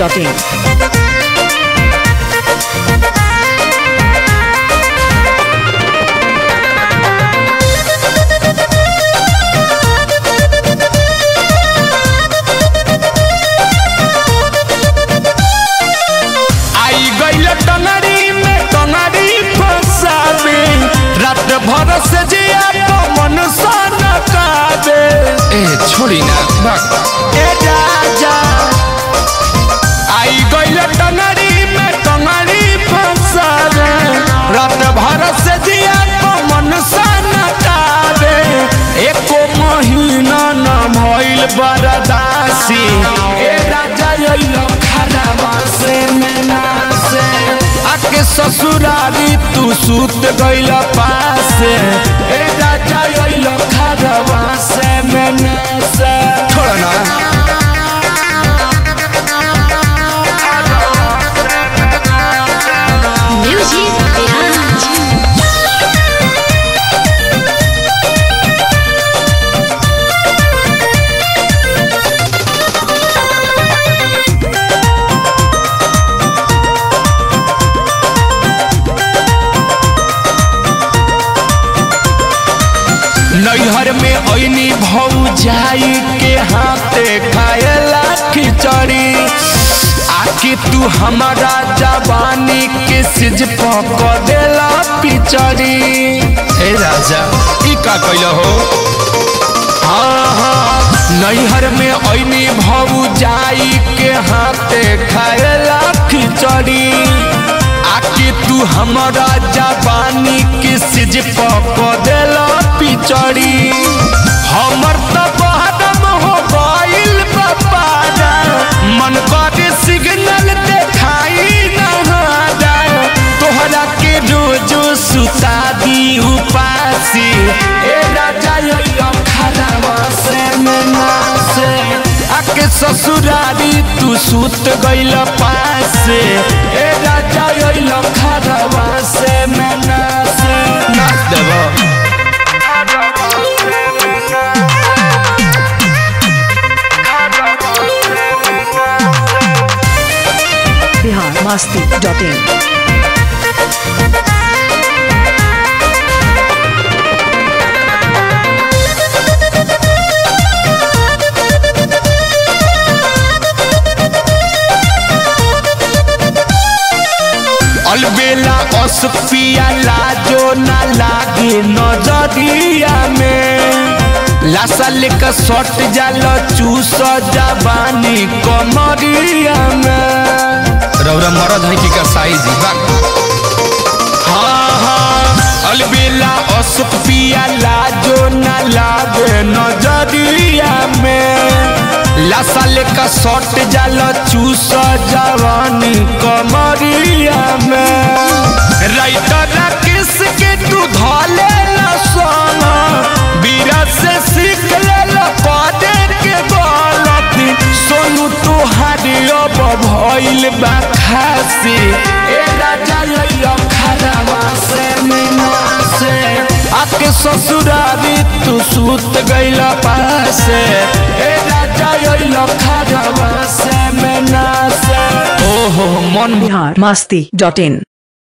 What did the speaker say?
biharmasti.in आई गईल टंगड़ी में टंगड़ी फंसावे रात भर से जिया तो मन सन कावे ए छोड़ी ना भाग ए राजा आई गईल टंगड़ी में टंगड़ी फंसावे रात भर से जिया तो मन सन कावे एको महीना न भइल बरदासी ए राजा अइलो खराबा से में नासे आके ससुरारी तू सूत गइल पासे ए राजा अइलो खराबा से में नासे छोड़ ना Music Garage. नैहर में ऐनी भौजाई के हाथे खाएला खिचड़ी आके तू हमारा जवानी के सिज पक देला पिचड़ी हे राजा ई का कैल हो हाँ हाँ नैहर में ऐनी भौजाई के हाथे खाएला खिचड़ी आके तू हमारा जवानी के सिज पक देला पिचड़ी हमर त बहदम हो गइल बपारा मन करे सिग्नल देखाई नहारा तोहरा के रोजो सुता दी उपासी ए राजा यो खराबा से मना से आके ससुरारी तू सूत गइल पासे ए राजा यो खराबा से मना से नाच देबो biharmasti.in अलबेला असपिया लाजो ना लागे नजरिया में लासा लेकर सट जाल चूस जवानी कमरिया में रौरा मरद है की का साइज बा हाँ हाँ अलबेला असपिया लाजो ना लागे नजरिया में लासा लेकर सट जाल चूस जवानी कमरिया में राइटर किस के तू धले सोना बीरा से सीख ले पदे के गलती सोनू तुहारी अब भइल बा खासी ए राजा लइयो खराबा से मीना से आके ससुरारी तू सूत गइल पासे ए राजा लइयो खराबा से मीना से ओहो मन biharmasti.in